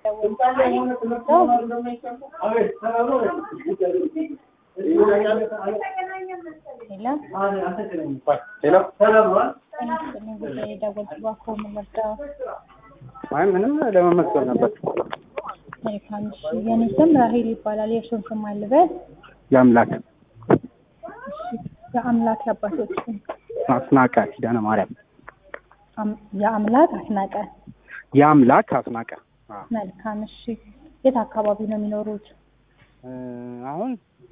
አይ ምንም ለመመስገን ነበር። መልካም እሺ። የኔ ስም ራሄል ይባላል። የእርሶን ስም አልበል? የአምላክ እሺ። የአምላክ የአባቶች ስም? አስናቀ ኪዳነ ማርያም። አም- የአምላክ አስናቀ። የአምላክ አስናቀ። አዎ። መልካም እሺ። የት አካባቢ ነው የሚኖሩት? እ አሁን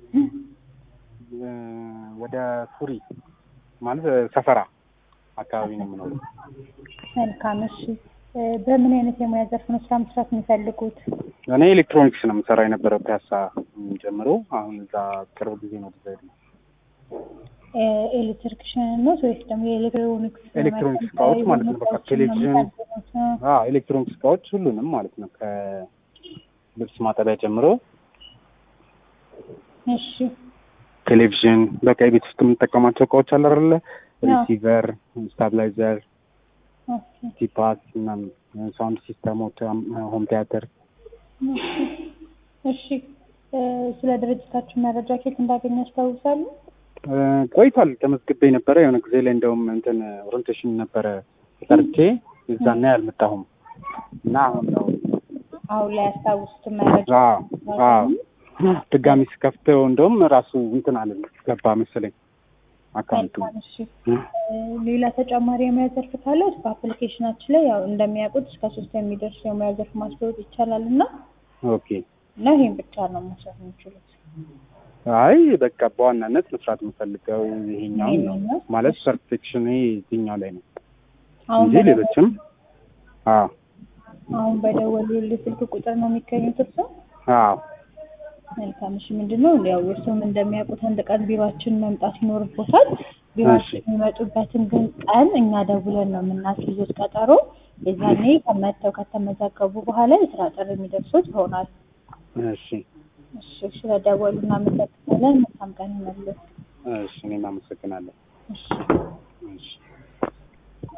እ ወደ ሱሪ ማለት ሰፈራ አካባቢ ነው የምኖረው። መልካም እሺ። እ በምን አይነት የሙያ ዘርፍ ነው ስራ መስራት የሚፈልጉት? እኔ ኤሌክትሮኒክስ ነው የምሰራ የነበረው ፒያሳ ጀምሮ። አሁን እዛ ቅርብ ጊዜ ነው ዲዛይድ ነው እ ኤሌክትሪክሽን ነው ወይስ ደግሞ የኤሌክትሮኒክስ ኤሌክትሮኒክስ እቃዎች ማለት ነው። በቃ ቴሌቪዥን፣ አዎ ኤሌክትሮኒክስ እቃዎች ሁሉንም ማለት ነው ከልብስ ማጠቢያ ጀምሮ እሺ ቴሌቪዥን፣ በቃ የቤት ውስጥ የምንጠቀማቸው እቃዎች አለ አይደለ? ሪሲቨር፣ ስታብላይዘር፣ ኦኬ ቲፓስ ምናምን ሳውንድ ሲስተሞች፣ ሆም ቲያትር እሺ እ ስለ ድርጅታችን መረጃ ኬት እንዳገኘ ያስታውሳሉ? እ ቆይቷል። ተመዝግቤ ነበረ የሆነ ጊዜ ላይ እንደውም እንትን ኦሪንቴሽን ነበረ ጠርቼ እዛና ያልመጣሁም እና አሁን ነው አሁን ላይ ያስታውሱት መረጃ አዎ አዎ ድጋሚ ስከፍተው እንደውም ራሱ እንትን አለ ገባ መሰለኝ አካውንቱ መልካም እሺ እ ሌላ ተጨማሪ የሙያ ዘርፍ ካለው በአፕሊኬሽናችን ላይ ያው እንደሚያውቁት እስከ ሶስት የሚደርስ የሙያ ዘርፍ ማስተዋወቅ ይቻላል እና ኦኬ እና ይሄን ብቻ ነው መስራት የሚችሉት። አይ በቃ በዋናነት መስራት የምፈልገው ይሄኛውን ነው ይሄኛው? ማለት ፐርፌክሽን ይሄኛው ላይ ነው አሁን እንጂ ሌሎችም አዎ አሁን በደወሉልኝ ስልክ ቁጥር ነው የሚገኙት እርሶ? አዎ መልካም እሺ ምንድን ነው ያው እርስዎም እንደሚያውቁት አንድ ቀን ቢሯችን መምጣት ይኖርቦታል። ቢሯችን የሚመጡበትን ግን ቀን እኛ ደውለን ነው የምናስይዙት ቀጠሮ። የዛኔ ከመጥተው ከተመዘገቡ በኋላ የስራ ጥሪ የሚደርሱት ይሆናል። እሺ እሺ ስለደወሉ እናመሰግናለን። መልካም ቀን ይመልስ። እሺ እኔም አመሰግናለሁ እሺ እሺ